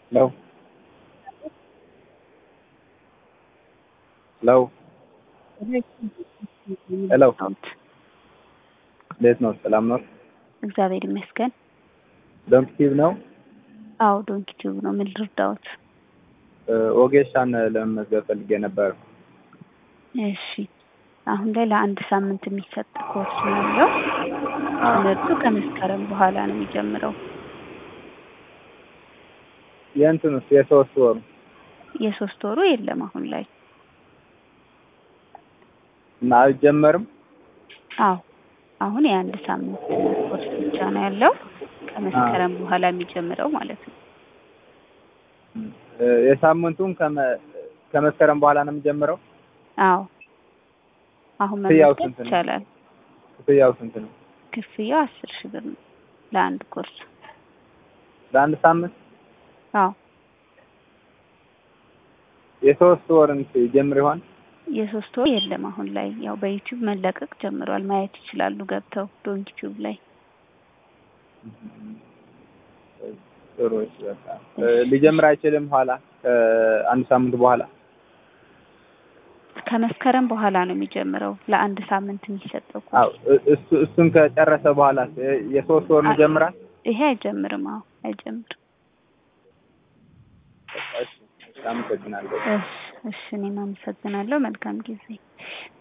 ሄሎ ሄሎ ሄሎ እንዴት ነው? ሰላም ነው? እግዚአብሔር ይመስገን። ዶንኪ ቲዩብ ነው? አዎ ዶንኪ ቲዩብ ነው። ምን ልርዳዎት? ኦጌሻን ለመመዝገብ ፈልጌ ነበር። እሺ አሁን ላይ ለአንድ ሳምንት የሚሰጥ ኮርስ ነው ያለው። ትምህርቱ ከመስከረም በኋላ ነው የሚጀምረው። የእንትኑስ የሶስት ወሩ የሶስት ወሩ የለም አሁን ላይ። እና አልጀመርም? አዎ አሁን የአንድ ሳምንት ኮርስ ብቻ ነው ያለው ከመስከረም በኋላ የሚጀምረው ማለት ነው። የሳምንቱን ከመ- ከመስከረም በኋላ ነው የሚጀምረው? አዎ አሁን ክፍያው መመዝገብ ስንት ነው? ይቻላል። ክፍያው ስንት ነው? ክፍያው አስር ሺህ ብር ነው ለአንድ ኮርስ። ለአንድ ሳምንት? አዎ የሶስት ወርን ጀምር ይሆን? የሶስት ወር የለም አሁን ላይ ያው በዩቲዩብ መለቀቅ ጀምሯል። ማየት ይችላሉ ገብተው ዶንኪ ቲዩብ ላይ። ጥሩ እሺ፣ በቃ ሊጀምር አይችልም ኋላ ከአንድ ሳምንት በኋላ? ከመስከረም በኋላ ነው የሚጀምረው ለአንድ ሳምንት የሚሰጠው ኮርስ። አዎ እ- እሱ እሱን ከጨረሰ በኋላ የሶስት ወር ይጀምራል? ይሄ አይጀምርም። አዎ አይጀምርም። እሺ፣ አመሰግናለሁ። እሺ እሺ፣ እኔም አመሰግናለሁ። መልካም ጊዜ